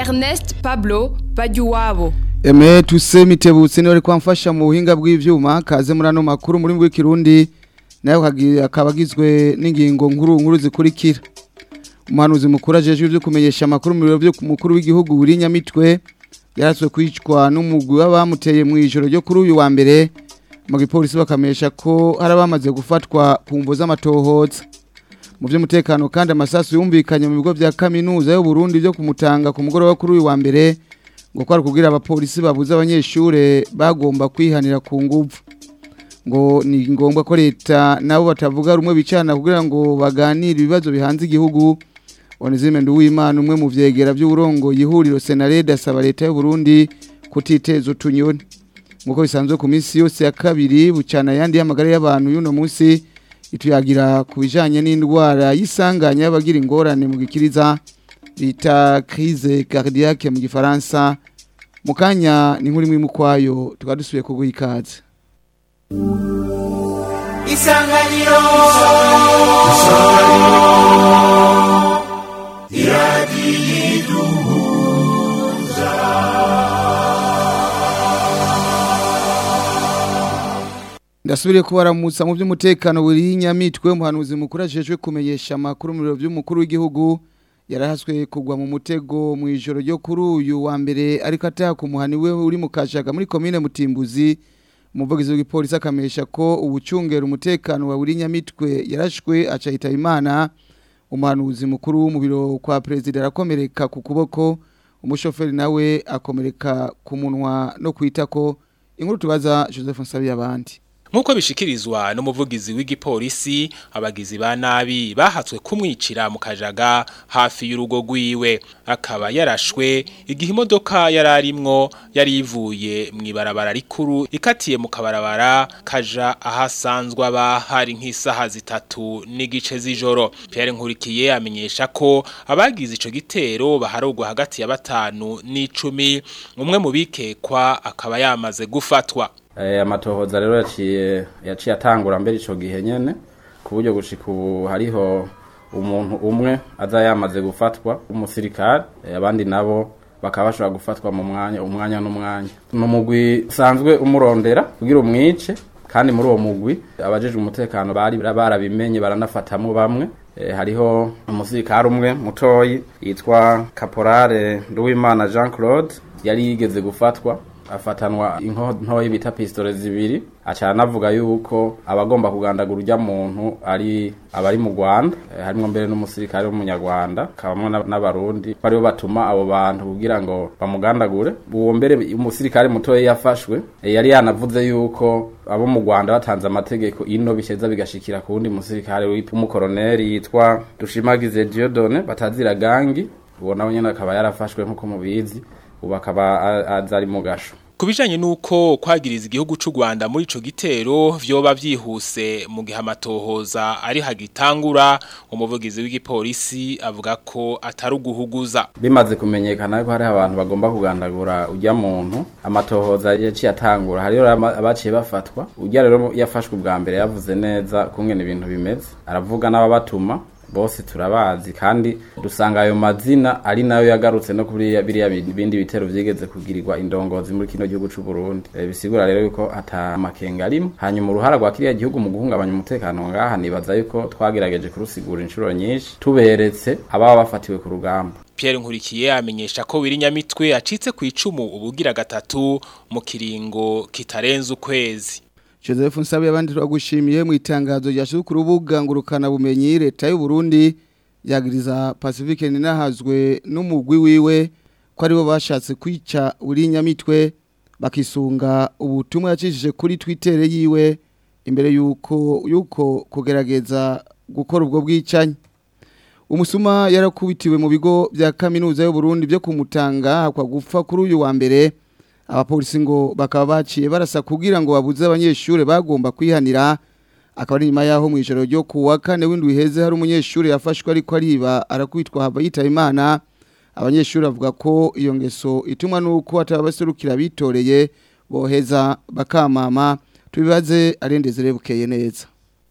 Ernest Pablo Bajuwabo Eme tuse mitebutse ni wari kwamfasha mu buhinga bw'ivyuma kaze muri ano makuru muri mbwe kirundi nayo akabagizwe n'ingingo nkuru nkuru zikurikira umuhanuzi mukuru ajejwe byo kumenyesha amakuru mu biro byo mukuru w'igihugu buri nyamitwe yaratswe kwicwa n'umugwi w'abamuteye mu ijoro ryo kuri uyu wa mbere mu gipolisi bakamenyesha ko hari abamaze gufatwa ku mvo z'amatohoza mu by'umutekano kandi amasasu yumvikanye mu bigo bya kaminuza y'u Burundi byo kumutanga ku mugoroba kuri uyu wa mbere ngo kwari kugira abapolisi babuze abanyeshure bagomba kwihanira ku nguvu ngo ni ngombwa ko leta nabo batavuga rumwe bicana kugira ngo baganire ibibazo bihanze igihugu Onezime Nduwimana umwe mu vyegera by'uburongo yihuriro Senarede asaba leta y'u Burundi kutiteza utunyoni nkuko bisanzwe ku minsi yose ya kabiri bucana yandi y'amagara y'abantu y'uno munsi ituyagira ku bijanye n'indwara y'isanganya y'abagira ingorane mu gikiriza bita crise cardiaque mu gifaransa mu kanya ni nkuri mwimu kwayo tukaba dusubiye kuguha ikaze isanganiro ndasubiriye kubaramutsa mu by'umutekano buri nyamitwe umuhanuzi mukuru ajejwe kumenyesha amakuru mu biro by'umukuru w'igihugu yarahaswe kugwa mu mutego mu ijoro ryo kuri uyu wa mbere ariko ataha ku muhani we uri mu kashaga muri komine mutimbuzi umuvugizi w'igipolisi akamenyesha ko ubucungera umutekano wa buri nyamitwe yarashwe acahita imana umuhanuzi mukuru mu biro kwa perezida arakomereka ku kuboko umushoferi nawe akomereka ku munwa no kwitako inkuru tubaza joseph nsabiyabandi Nkuko bishikirizwa n'umuvugizi w'igipolisi abagizi ba nabi bahatswe kumwicira mu kajaga hafi y'urugo rwiwe akaba yarashwe igihe imodoka yararimwo yari ivuye mu ibarabara rikuru ikatiye mu kabarabara kaja ahasanzwe aba hari nk'isaha zitatu n'igice z'ijoro Pierre Nkurikiye amenyesha ko abagize ico gitero baharugwa hagati ya batanu n'icumi umwe mu bikekwa akaba yamaze gufatwa amatohoza rero yaciye yaciye atangura mbere icyo gihe nyine ku buryo gushika ubu hariho umuntu umwe aza yamaze gufatwa umusirikare abandi nabo bakaba bashobora gufatwa mu mwanya umwanya n'umwanya ni umugwi usanzwe umurondera kugira umwice kandi muri uwo mugwi abajejwe umutekano bari barabimenye baranafatamo bamwe hariho umusirikare umwe mutoyi yitwa kaporale nduwimana jean claude yari yigeze gufatwa afatanwa inkoyi bita pistole zibiri acana avuga yuko abagomba kugandagura urya muntu ari abari mu Rwanda harimo mbere n'umusirikare w'umunyarwanda kabamwe n'abarundi baribo batuma abo bantu kugira ngo bamugandagure uwo mbere umusirikare mutoya yafashwe yari yanavuze yuko abo mu Rwanda batanze amategeko ino bisheza bigashikira ku wundi musirikare w'umukoroneri yitwa Dushimagize Dieudonne batazira gangi uwo nawe nyene akaba yarafashwe nk'uko mubizi ubu akaba azari mu gasho Kubijanye nuko kwagiriza igihugu c'u Rwanda muri ico gitero vyoba vyihuse mu gihe amatohoza ari hagitangura umuvugizi w'igipolisi avuga ko atari uguhuguza bimaze kumenyekana ko hari abantu bagomba kugandagura ujya muntu amatohoza yaciye atangura hari abaciye bafatwa ujya rero yafashwe ubwa mbere yavuze neza kungena ibintu bimeze aravuga n'ababatuma bose turabazi kandi dusanga ayo mazina ari nayo yagarutse no kuri biriya bindi bitero vyigeze kugirirwa indongozi muri kino gihugu c'u Burundi e, bisigura rero yuko ata makenga arimo hanyuma uruhara rwa kiriya gihugu mu guhungabanya umutekano ngaha nibaza yuko twagerageje kurusigura inshuro nyinshi tuberetse ababa bafatiwe ku rugamba Pierre Nkurikiye amenyesha ko wirinyamitwe acitse ku icumu ubugira gatatu mu kiringo kitarenze ukwezi Joseph Nsabe abandi twagushimiye mu itangazo ryashyize ku rubuga ngurukana bumenyi leta y'u Burundi yagiriza Pacifique ninahazwe n'umugwi wiwe ko aribo bashatse kwica uri nyamitwe bakisunga ubutumwa yacishije kuri Twitter yiwe imbere yuko yuko kugerageza gukora ubwo bwicanyi umusuma yarakubitiwe mu bigo bya kaminuza y'u Burundi byo kumutanga hakwa gupfa kuri uyu wa mbere abapolisi ngo bakaba baciye barasa kugira ngo babuze abanyeshuri bagomba kwihanira akaba ari nyuma yaho mu ijoro ryo kuwa kane w'indwi heze hari umunyeshuri yafashwe ariko ariba arakubitwa hava yitaba imana abanyeshuri bavuga ko iyo ngeso itumwa nuko atabaserukira bitoreye boheza bakamama tubibaze arendeze rebukeye neza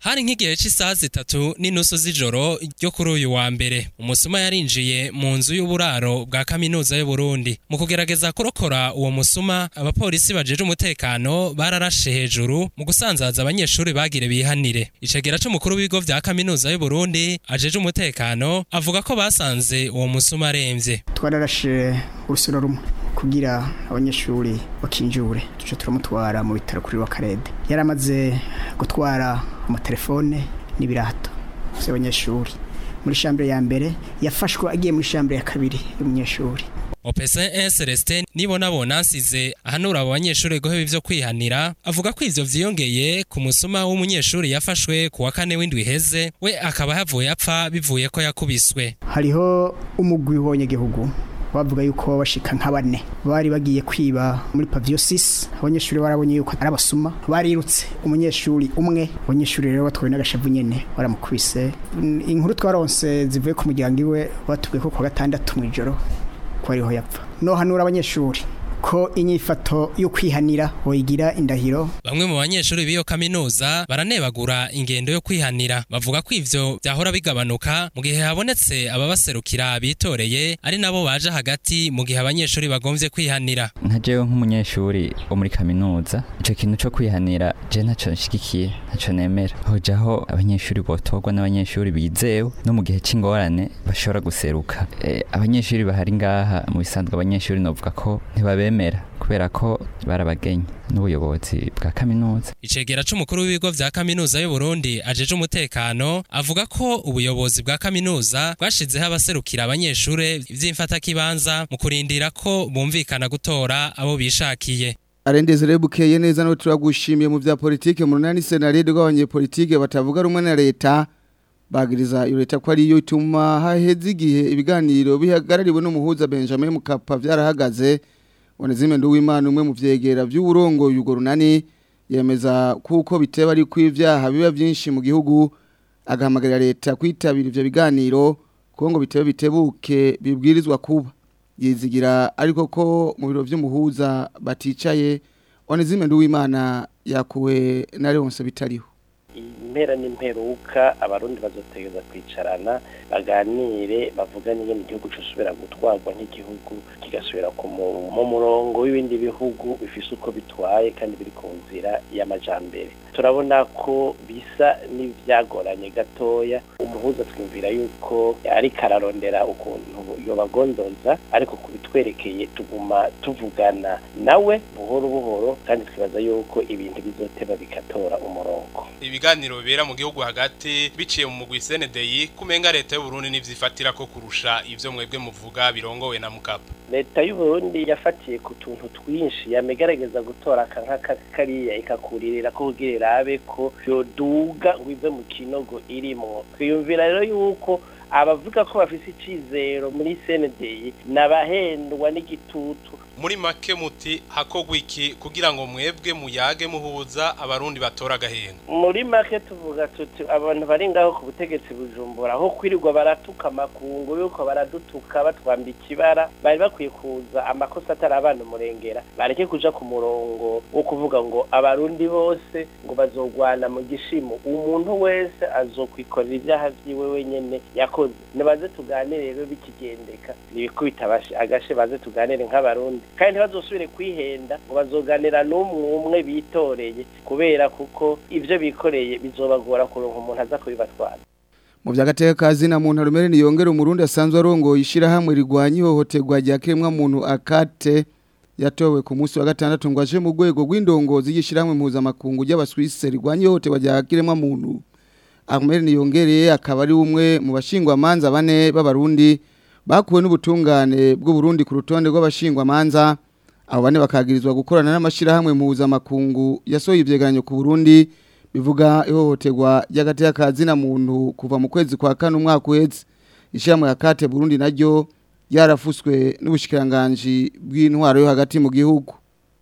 hari nk'igihe cy'isaha zitatu n'inusu z'ijoro ryo kuri uyu wa mbere umusuma yarinjiye mu nzu y'uburaro bwa kaminuza y'u Burundi mu kugerageza kurokora uwo musuma abapolisi bajeje umutekano bararashe hejuru mu gusanzaza abanyeshuri bagire bihanire icegera c'umukuru w'ibigo vya kaminuza y'u Burundi ajeje umutekano avuga ko basanze uwo musuma aremvye twararashe urusoro rumwe kugira abanyeshuri bakinjure tuce turamutwara mu bitaro kuri wakarede yari amaze gutwara amatelefone n'ibirato by'abanyeshuri muri shambere ya mbere yafashwe agiye muri shambere ya kabiri y'umunyeshuri Opesen Celestin nibona bonansize ahanura abo banyeshuri goheba ivyo kwihanira avuga ko ivyo vyiyongeye ku musuma w'umunyeshuri yafashwe ku wa kane w'indwi iheze we akaba yavuye apfa bivuye ko yakubiswe hariho umugwi w'abanyagihugu bavuga yuko bashika nka bane bari bagiye kwiba muri pavio 6 abanyeshuri barabonye yuko ari abasuma barirutse umunyeshuri umwe abanyeshuri rero batwaye n'agashavu nyene baramukubise inkuru twaronse zivuye ku muryango iwe batubwiye ko kwa gatandatu mu ijoro ko ariho yapfa no hanura abanyeshuri ko inyifato yo kwihanira boyigira indahiro bamwe mu banyeshuri b'iyo kaminuza baranebagura ingendo yo kwihanira bavuga ko ivyo vyahora bigabanuka mu gihe habonetse ababaserukira bitoreye ari nabo baje hagati mu gihe abanyeshuri bagomvye kwihanira nka jewe nk'umunyeshuri wo muri kaminuza ico kintu co kwihanira je ntaco nshigikiye ntaco nemera hojaho abanyeshuri botorwa n'abanyeshuri bizewe no mu gihe c'ingorane bashobora guseruka e, abanyeshuri bahari ngaha mu bisanzwe abanyeshuri novuga ko ntibabemera kubera ko barabagenye n'ubuyobozi bwa kaminuza icegera c'umukuru w'ibigo vya kaminuza y'u Burundi ajeje umutekano avuga ko ubuyobozi bwa kaminuza bwashizeho abaserukira abanyeshure vy'imfatakibanza mu kurindira ko bumvikana gutora abo bishakiye arendeze rero bukeye neza no turagushimiye mu vya politike mu runani senaride rw'abanyepolitike batavuga rumwe na leta bagiriza iyo leta ko ariyo ituma haheze igihe ibiganiro bihagarariwe n'umuhuza Benjamin Mukapa vyarahagaze Onezime Nduwimana umwe mu vyegera vy'uburongo yugo runani yemeza kuko biteba ari kw'ivyaha biba vyinshi mu gihugu agahamagarira leta kwitabira ivyo biganiro kuko ngo bitebe bitebuke bibwirizwa kuba yizigira ariko ko mu biro vy'umuhuza baticaye Onezime Nduwimana yakuwe na Leonce bitariho impera n'imperuka abarundi bazotegeza kwicarana baganire bavugane ingene igihugu cosubira gutwarwa nk'igihugu kigasubira mu murongo w'ibindi bihugu bifise uko bitwaye kandi biri ku nzira y'amajambere turabona ko bisa n'ivyagoranye gatoya umuhuza twumvira yuko ariko ararondera ukuntu yobagondoza ariko kubitwerekeye tuguma tuvugana nawe buhoro buhoro kandi twibaza yuko ibintu bizoteba bikatora umurongo ibiganiro bibera mu gihugu hagati biciye mu mugwi CNDI kumenga leta y'u Burundi nivyifatira ko kurusha ivyo mwebwe muvuga birongowe na Mukapa leta y'u Burundi yafatiye ku tuntu twinshi yamegerageza gutora kanka kariya ikakuririra ko kugira irabe ko yoduga ngo ive mu kinogo irimo twiyumvira rero yuko abavuga ko bafise icizero muri CNDI nabahendwa n'igitutu muri make muti hakogwa iki kugira ngo mwebwe muyage muhuza abarundi batora agahenga muri make tuvuga tuti abantu bari ngaho ku butegetsi bujumbura aho kwirirwa baratuka amakungu yuko baradutuka batwambika ibara bari bakwiye kuza amakosa atari abana umurengera bareke kuja ku murongo wo kuvuga ngo abarundi bose ngo bazogwana mu gishimo umuntu wese azokwikorera ibyaha vyiwe wenyene yakoze nibaze tuganire rero bikigendeka nibikubita agashe baze tuganire nk'abarundi kandi ntibazosubire kwihenda ngo bazoganira n'umwe umwe bitoreye kubera kuko ibyo bikoreye bizobagora kuronka umuntu aza kubibatwara mu by'agateka kazi na muntu rumere niyongera umurundi asanzwe arongoye ishyirahamwe rigwanya ihohoterwa rya kiremwa muntu akate yatowe ku munsi wa gatandatu ngo aje mu rwego rw'indongozi y'ishyirahamwe mpuzamakungu ry'abaswise rigwanya ihohoterwa rya kiremwa muntu Ahmed Niyongereye akaba ari umwe mu bashingwamanza bane b'abarundi bakuwe n'ubutungane bw'u Burundi ku rutonde rw'abashingwamanza abo bane bakagirizwa gukorana n'amashirahamwe mpuzamakungu yasohoye ivyegeranyo ku Burundi bivuga ihohoterwa ry'agateka kazi na muntu kuva mu kwezi kwa kane umwaka uheze ishyirahamwe ya kate Burundi naryo yarafuswe n'ubushikiranganje bw'intwaro yo hagati mu gihugu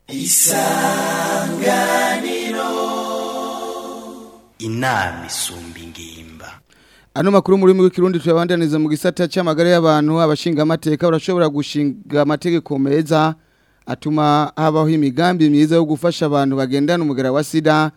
isanganiro inama isumba ingimba Ano makuru muri mu kirundi tuyabandaniza mu gisata cy'amagara y'abantu abashinga amateka barashobora gushinga amategeko meza atuma habaho imigambi myiza yo gufasha abantu bagendana umugara wa sida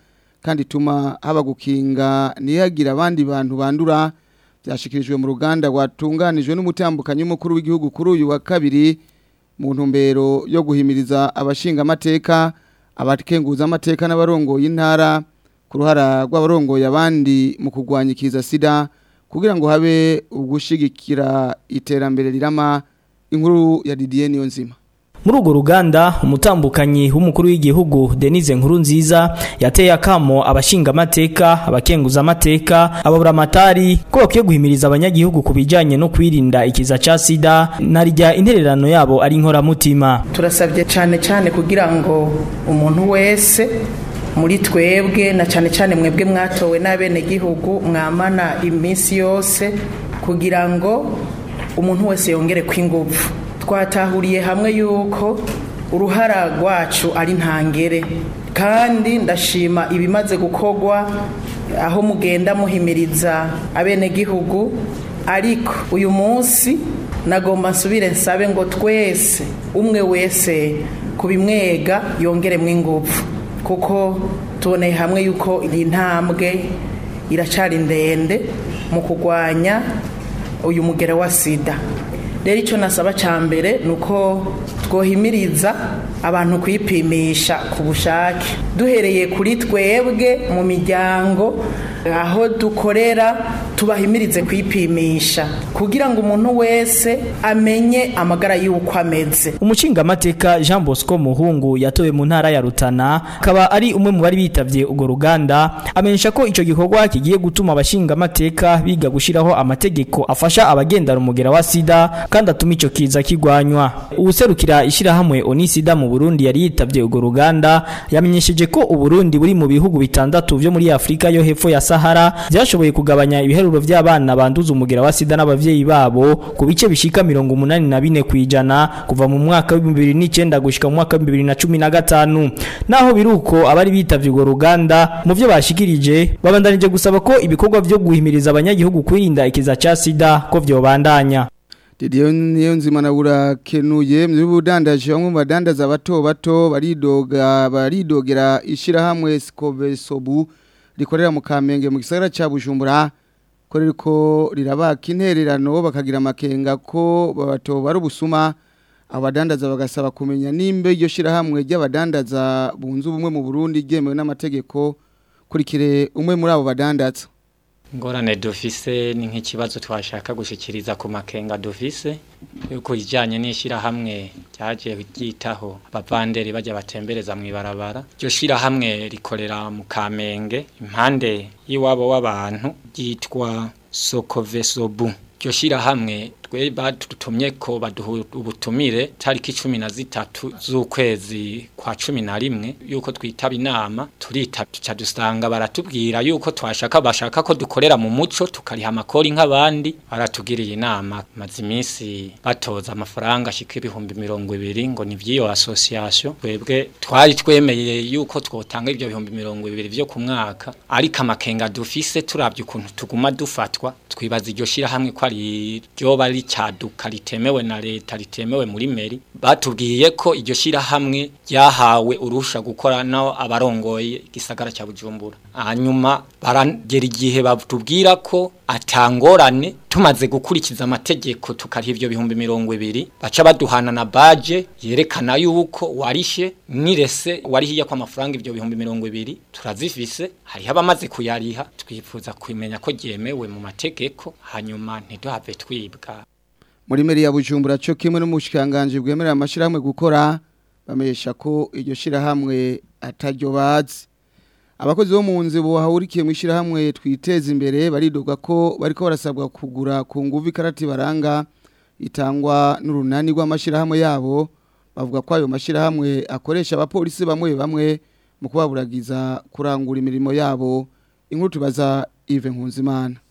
kandi ituma haba gukinga ntihagire abandi bantu bandura byashikirijwe mu ruganda rwatunganijwe n'umutambukanyi w'umukuru w'igihugu kuri uyu wa kabiri mu ntumbero yo guhimiriza abashinga amateka abakenguza amateka n'abarongoye intara ku ruhara rw'abarongoye abandi mu kurwanya ikiza sida kugira ngo habe ugushigikira iterambere rirama inkuru ya Didier Niyonzima muri urwo ruganda umutambukanyi w'umukuru w'igihugu denise nkuru nziza yateye akamo abashinga amateka abakenguza amateka ababura amatari ko bakwiye guhimiriza abanyagihugu ku bijyanye no kwirinda ikiza cya sida narijya intererano yabo ari inkoramutima turasabye cyane cyane kugira ngo umuntu wese muri twebwe na cyane cyane mwebwe mwatowe n'abenegihugu mwamana iminsi yose kugira ngo umuntu wese yongere kw'ingufu twatahuriye hamwe yuko uruhara rwacu ari ntangere kandi ndashima ibimaze gukorwa aho mugenda muhimiriza abenegihugu ariko uyu munsi nagomba nsubire nsabe ngo twese umwe wese kubimwega yongeremo ingufu kuko tuboneye hamwe yuko iyi ntambwe iracari ndende mu kurwanya uyu mugero wa sida rero icyo nasaba cya mbere ni uko twohimiriza abantu kwipimisha ku bushake duhereye kuri twebwe mu miryango aho dukorera tubahimirize kwipimisha kugira ngo umuntu wese amenye amagara y'uko ameze umushingamateka jean bosco muhungu yatowe mu ntara ya rutana akaba ari umwe mu bari bitabye urwo ruganda amenyesha ko icyo gikorwa kigiye gutuma abashingamateka biga gushyiraho amategeko afasha abagendana umugera wa sida kandi atuma icyo kiza kigwanywa uwuserukira ishyirahamwe onisida mu burundi yari yitabye urwo ruganda yamenyesheje ko uburundi buri mu bihugu bitandatu byo muri afurika yo hepfo ya sahara byashoboye kugabanya ibiharuro by'abana banduza umugera wa sida n'abavyeyi babo ku bice bishika mirongo umunani na bine kwijana kuva mu mwaka w'ibihumbi bibiri n'icyenda gushika mu mwaka w'ibihumbi bibiri na cumi na gatanu naho biri uko abari bitavye urwo ruganda mu vyo bashikirije babandanije gusaba ko ibikorwa vyo guhimiriza abanyagihugu kwirinda ikiza ca sida ko vyobandanya Didier Niyonzima na urakenuye mu budandaje bamwe mu badandaza bato bato baridoga baridogera ishirahamwe Skobesobu rikorera mu Kamenge mu gisagara ca Bujumbura ko ririko rirabaka intererano bakagira amakenga ko bato bari ubusuma abadandaza bagasaba kumenya nimbe iryo shirahamwe ry'abadandaza bunze ubumwe mu Burundi ryemewe n'amategeko kurikire umwe muri abo badandaza ingorane dufise ni nk'ikibazo twashaka gushyikiriza ku makenga dufise yuko ijyanye n'ishyirahamwe ryagiye ryitaho abavanderi bajya batembereza mu ibarabara iryo shyirahamwe rikorera mu kamenge impande y'iwabo w'abantu ryitwa sokovesobu iryo shyirahamwe twe badutumye ko baduha ubutumire tariki cumi na zitatu z'ukwezi kwa cumi na rimwe yuko twitaba inama turita tuca dusanga baratubwira yuko twashaka bashaka ko dukorera mu muco tukariha amakori nk'abandi baratugiriye inama maze iminsi batoza amafaranga ashika ibihumbi mirongo ibiri ngo ni vy'iyo association twebwe twari twemeye yuko twotanga ibyo bihumbi mirongo ibiri vyo ku mwaka ariko amakenga dufise turavye ukuntu tuguma dufatwa twibaza iryo shirahamwe ko ari ryoba ari cyaduka ritemewe na leta ritemewe muri meri batubwiye ko iryo shirahamwe ryahawe urusha gukora no abarongoye igisagara cya Bujumbura hanyuma baragera igihe batubwira ko atangorane tumaze gukurikiza amategeko tukariha ibyo bihumbi mirongo ibiri baca baduhana na baje yerekana yuko warishe nirese warihiye ko amafaranga ibyo bihumbi mirongo ibiri turazifise hariho abamaze kuyariha twifuza kumenya ko ryemewe mu mategeko hanyuma ntiduhave twibwa muri meri ya bujumbura cyo kimwe n'umushikanganje bwemerera amashirahamwe gukora bamesha ko iryo shirahamwe ataryo bazi abakozi bo mu nzu bahurikiye mu ishirahamwe twiteza imbere baridoga ko bariko barasabwa kugura ku nguvu ikarati baranga itangwa n'urunani rw'amashirahamwe yabo bavuga ko ayo mashirahamwe akoresha abapolisi bamwe bamwe mu kubaburagiza kurangura imirimo yabo inkuru tubaza Yves Nkunzimana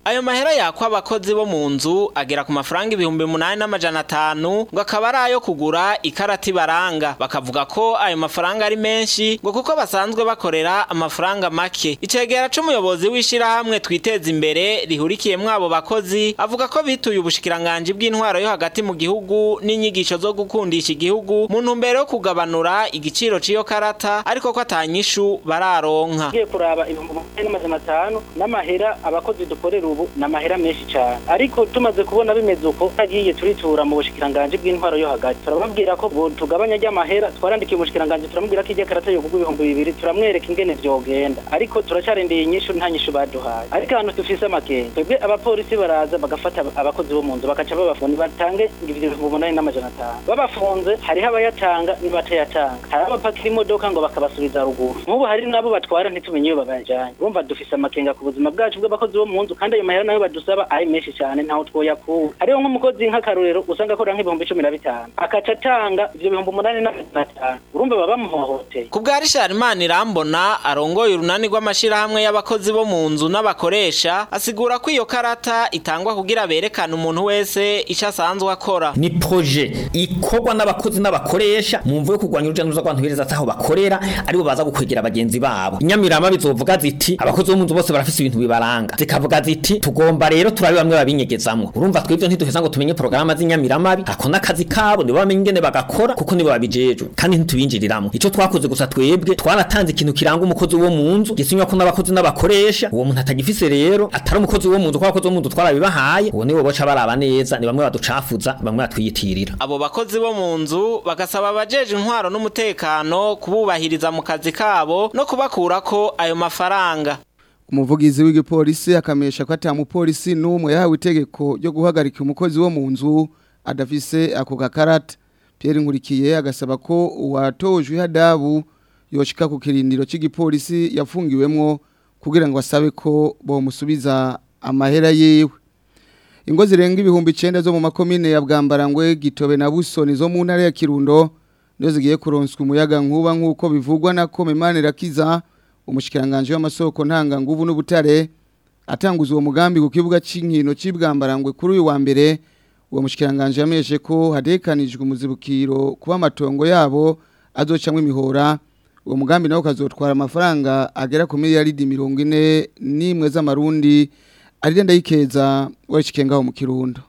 ayo mahera yakwa abakozi bo mu nzu agera ku mafaranga ibihumbi munani n'amajana atanu ngo akaba ari ayo kugura ikarati baranga bakavuga ko ayo mafaranga ari menshi ngo kuko basanzwe bakorera amafaranga make icegera c'umuyobozi w'ishirahamwe twiteza imbere rihurikiyemwo abo bakozi avuga ko bituye ubushikiranganji bw'intwaro yo hagati mu gihugu n'inyigisho zo gukundisha igihugu mu ntumbero yo kugabanura igiciro c'iyo karata ariko ko atanyishu bararonka ugiye kuraba ibihumbi umunani n'amajana atanu n'amahera abakozi dukorera ubu ni amahera menshi cyane ariko tumaze kubona bimeze uko tagiye turitura mu bushikiranganji bw'intwaro yo hagati turababwira ko bo tugabanya ry'amahera twarandikiye umushikiranganji turamubwira ko ijya karata yo kugwa ibihumbi bibiri turamwereka ingene vyogenda ariko turacarindiriye inyishu nta nyishu baduhaye ariko ahantu dufise amakenga twebwe abapolisi baraza bagafata abakozi bo mu nzu bakaca babafunga batange ibyo bihumbi umunani n'amajana atanu babafunze hariho abayatanga nibatayatanga hari abapakira imodoka ngo bakabasubiza ruguru nk'ubu hari nabo batwara ntitumenye iyo babajanye urumva dufise amakenga ku buzima bwacu bw'abakozi bo mu nzu kandi ayo mahera nayo badusaba ari menshi cyane ntaho twoyakura hariho nk'umukozi nk'akarorero usanga akora nk'ibihumbi cumi na bitanu akaca atanga ivyo bihumbi umunani n'amajana atanu urumva baba bamuhohoteye ku bwa Richard Manirambona arongoye urunani rw'amashirahamwe y'abakozi bo mu nzu n'abakoresha asigura ko iyo karata itangwa kugira berekane umuntu wese ico asanzwe akora ni proje ikorwa n'abakozi n'abakoresha mu mvu yo kurwanya urujya n'uruza rw'abantu bereza aho bakorera aribo baza gukwegera bagenzi babo inyamirama bizovuga ziti abakozi bo mu nzu bose barafise ibintu bibaranga zikavuga ziti tugomba rero turabe bamwe babinyegezamwo urumva twebwe ntiduheza ngo tumenye porogaramu z'inyamiramabi ako n'akazi kabo nibo bamenye ingene bagakora kuko nibo babijejwe kandi ntitubinjiriramo ico twakoze gusa twebwe twaratanze ikintu kiranga umukozi wo mu nzu gisinywa ko n'abakozi n'abakoresha uwo muntu atagifise rero atari umukozi wo mu nzu ko abakozi bo mu nzu twarabibahaye uwo nibo boca baraba neza ni bamwe baducafuza bamwe batwiyitirira abo bakozi bo mu nzu bagasaba abajeje intwaro n'umutekano kububahiriza mu kazi kabo no kubakurako ayo mafaranga umuvugizi w'igipolisi akamesha ko ata mupolisi n'umwe yahawe itegeko ryo guhagarika umukozi wo mu nzu adafise ako gakarata Pierre Nkurikiye agasaba ko uwatojwe ihadabu yoshika ku kirindiro cy'igipolisi yafungiwemwo kugira ngo asabe ko bomusubiza amahera yiwe ingo zirenga ibihumbi 9 zo mu makomine ya Bwambarangwe Gitobe na Busoni zo mu ntara ya Kirundo nizo zigiye kuronswa umuyaga nkuba nkuko bivugwa na Komemane Rakiza umushikiranganje w'amasoko ntanga nguvu n'ubutare atanguza uwo mugambi ku kibuga c'inkino c'ibwambarangwe kuri uyu wa mbere uwo mushikiranganje yameshe ko hadekanijwe umuzibukiro kuba amatongo yabo azocamwe imihora uwo mugambi nawo kazotwara amafaranga agera ku miliyaridi mirongo ine n'imwe z'amarundi arira ndayikeza warishikengaho mu kirundo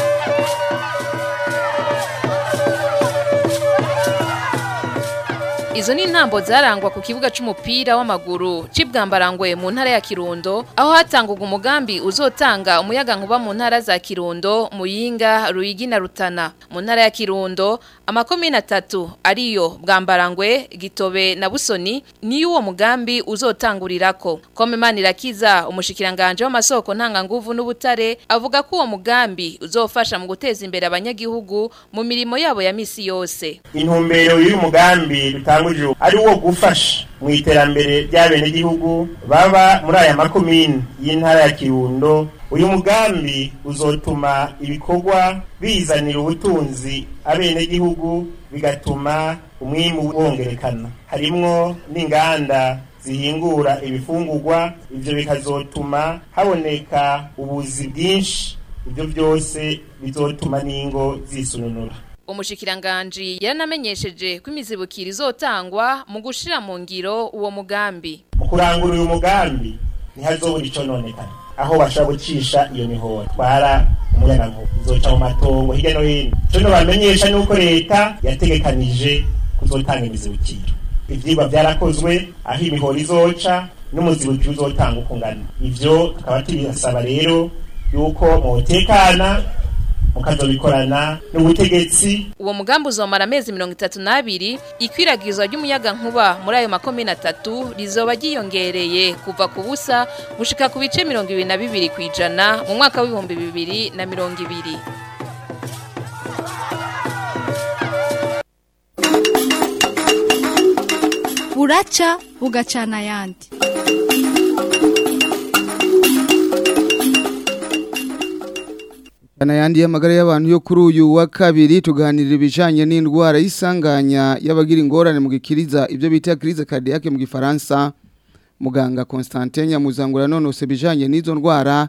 Izo ni intambo zarangwa ku kibuga c'umupira w'amaguru c'ibwambarangwe mu ntara ya Kirundo aho hatangurwa umugambi uzotanga umuyaga nkuba mu ntara za Kirundo, Muyinga, Ruyigi na Rutana. Mu ntara ya Kirundo amakomine atatu ariyo Bwambarangwe, Gitobe na Busoni ni uwo mugambi uzotangurirako. Komemani Rakiza umushikiranganje w'amasoko ntanga nguvu n'ubutare avuga ko uwo mugambi uzofasha mu guteza imbere abanyagihugu mu mirimo yabo ya misi yose. intumbero y'uyu mugambi dutanguje ari wo gufasha mu iterambere ry'abenegihugu baba muri aya makomine y'intara ya kirundo uyu mugambi uzotuma ibikorwa bizanira ubutunzi abenegihugu bigatuma umwimbu wongerekana harimwo n'inganda zihingura ibifungurwa ivyo bikazotuma haboneka ubuzi bwinshi ibyo byose bizotuma n'ingo zisununura Umushikiranganji yanamenyesheje ko imizibukiro izotangwa mu gushira mu ngiro uwo mugambi. mu kurangura uyu mugambi ntihazobura ico nonekana aho bashobora gucisha iyo mihora twara umuyagankuba izoca mu matongo hirya no hino ico nobamenyesha nuko leta yategekanije kuzotanga imizibukiro ivyigwa vyarakozwe aho imihora izoca n'umuzibukiro uzotanga uko ungana ivyo tukaba tubisaba rero yuko mwotekana mukazobikorana n'ubutegetsi Uwo mugambi uzomara amezi mirongo itatu n'abiri ikwiragizwa ry'umuyaga nkuba muri ayo makomine atatu rizoba ryiyongereye kuva ku busa gushika ku bice mirongo ibiri na bibiri ku ijana mu mwaka w'ibihumbi bibiri na mirongo ibiri. buraca bugacana ayandi Kana yandi y'amagara y'abantu yo kuri uyu wa kabiri tuganirira ibijanye n'indwara y'isanganya y'abagira ingorane mu gikiriza ibyo bita crise cardiaque mu gifaransa muganga Constantin Nyamuzangura nonose bijanye n'izo ndwara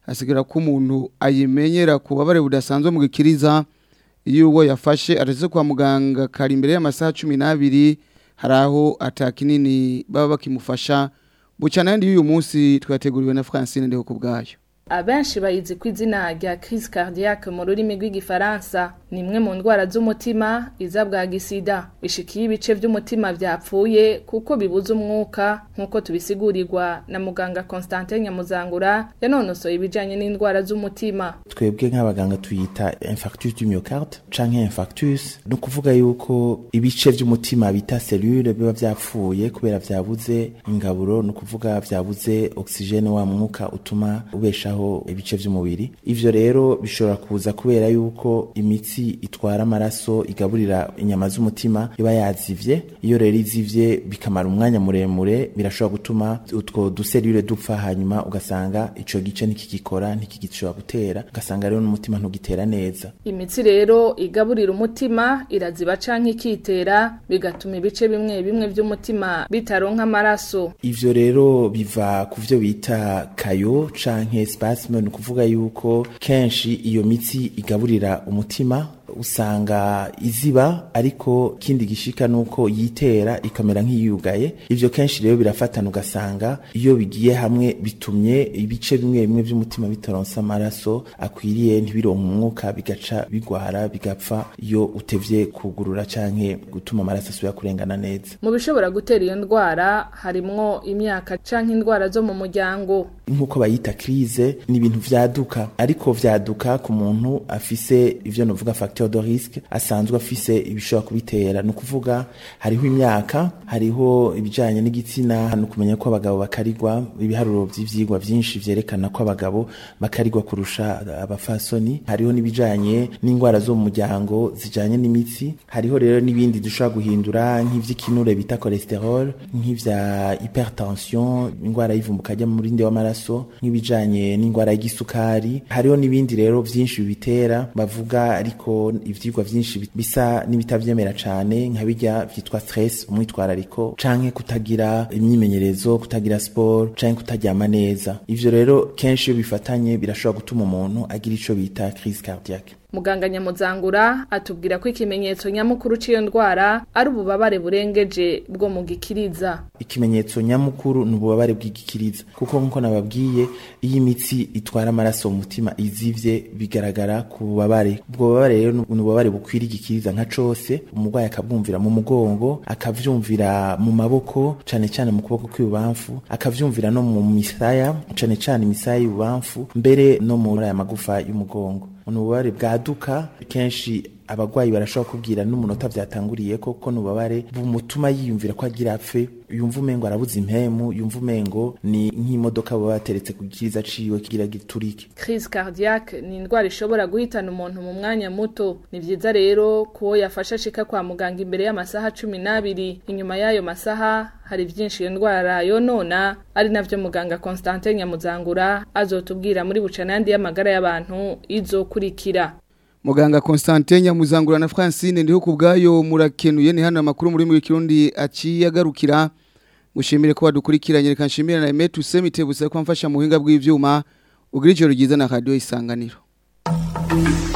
asigara ko umuntu ayimenyera ku babare budasanzwe mu gikiriza iyo uwo yafashe aretse kwa muganga kari imbere y'amasaha cumi n'abiri hari aho atakinini baba bakimufasha bucana yandi y'uyu munsi twateguriwe na francine ndeho ku bwayo abenshi bayizi ku izina rya crise cardiaque mu rurimi rw'igifaransa ni imwe mu ndwara z'umutima iza bwa gisida ishikiye ibice by'umutima byapfuye kuko bibuza umwuka nk'uko tubisigurirwa na muganga constantin nyamuzangura yanonosoye ibijyanye n'indwara z'umutima twebwe nk'abaganga tuyita infarctus du myocarde canke infarctus ni ukuvuga yuko ibice by'umutima bita cellule biba byapfuye kubera vyabuze ingaburo ni ukuvuga vyabuze oxygene wa mwuka utuma ubeshaho ibice by'umubiri ivyo rero bishobora kuza kubera yuko imitsi itwara amaraso igaburira inyama z'umutima iba yazivye iyo rero izivye bikamara umwanya muremure birashobora gutuma utwo duselule dupfa hanyuma ugasanga ico gice ntikigikora ntikigishobora gutera ugasanga rero n'umutima ntugitera neza imitsi rero igaburira umutima iraziba canke ikitera bigatuma ibice bimwe bimwe by'umutima bitaronka amaraso ivyo rero biva ku vyo bita kayo canke spasme ni ukuvuga yuko kenshi iyo mitsi igaburira umutima usanga iziba ariko kindi gishika nuko yitera ikamera nk'iyugaye ivyo kenshi rero birafatana ugasanga iyo bigiye hamwe bitumye ibice bimwe bimwe by'umutima bitaronsa amaraso akwiriye ntibironka umwuka bigaca bigwara bigapfa iyo utevye kugurura canke gutuma amaraso asubira kurengana neza mu bishobora gutera iyo ndwara harimwo imyaka canke indwara zo mu muryango nk'uko bayita crise ni ibintu vyaduka ariko vyaduka ku muntu afise ivyo novuga facteur de risque asanzwe afise ibishobora kubitera ni ukuvuga hariho imyaka hariho ibijanye n'igitsina ni ukumenya ko abagabo bakarigwa ibiharuro vy'ivyigwa vyinshi vyerekana ko abagabo bakarigwa kurusha abafasoni hariho n'ibijanye n'indwara zo mu muryango zijanye n'imitsi hariho rero n'ibindi dushobora guhindura nk'ivy'ikinure bita cholesterol nk'ivya hypertension indwara y'ivumbuka ry'amurinde w'amaraso nk'ibijanye n'indwara y'igisukari hariho n'ibindi rero vyinshi bibitera bavuga ariko ivyigwa vyinshi bisa n'ibitavyemera cane nka bijya vyitwa stress umwitwarariko canke kutagira imyimenyerezo kutagira sport canke kutaryama neza ivyo rero kenshi iyo bifatanye birashobora gutuma umuntu agira ico bita crise cardiaque muganga nyamuzangura atubwira ko ikimenyetso nyamukuru cy'iyo ndwara ari ububabare burengeje bwo mu gikiriza ikimenyetso nyamukuru ni ububabare bw'igikiriza kuko nk'uko nababwiye iyo imitsi itwara amaraso mu mutima izivye bigaragara ku bubabare ubwo bubabare rero ni ububabare bukwira igikiriza nka cose umurwayi akabwumvira mu mugongo akavyumvira mu maboko cane cane mu kuboko kw'ibubamfu akavyumvira no mu misaya cane cane imisaya y'ibubamfu mbere no muri aya magufa y'umugongo ni ububabare bwaduka kenshi abagwayi barashobora kubwira n'umunota vyatanguriye ko ko nubabare bumutuma yiyumvira ko agira apfe yumva umengo arabuze impemu yumva umengo ni nk'imodoka baba bateretse ku gikiriza ciwe kigira giturike crise cardiaque ni indwara ishobora guhitana umuntu mu mwanya muto ni vyiza rero ko yafasha ashika kwa muganga imbere y'amasaha cumi n'abiri inyuma y'ayo masaha hari vyinshi iyo ndwara yonona ari navyo muganga Constantin Nyamuzangura azotubwira muri bucanandi y'amagara y'abantu izokurikira Muganga Constantin Nyamuzangura na Francine ndiho kubgayo murakenuye ni hano amakuru muri mu kirundi aciye agarukira mushimire ko badukurikiranye reka nshimire na Emetu Semitebuse ko amfasha mu buhinga bw'ivyuma ugira ijoro ryiza na radio isanganiro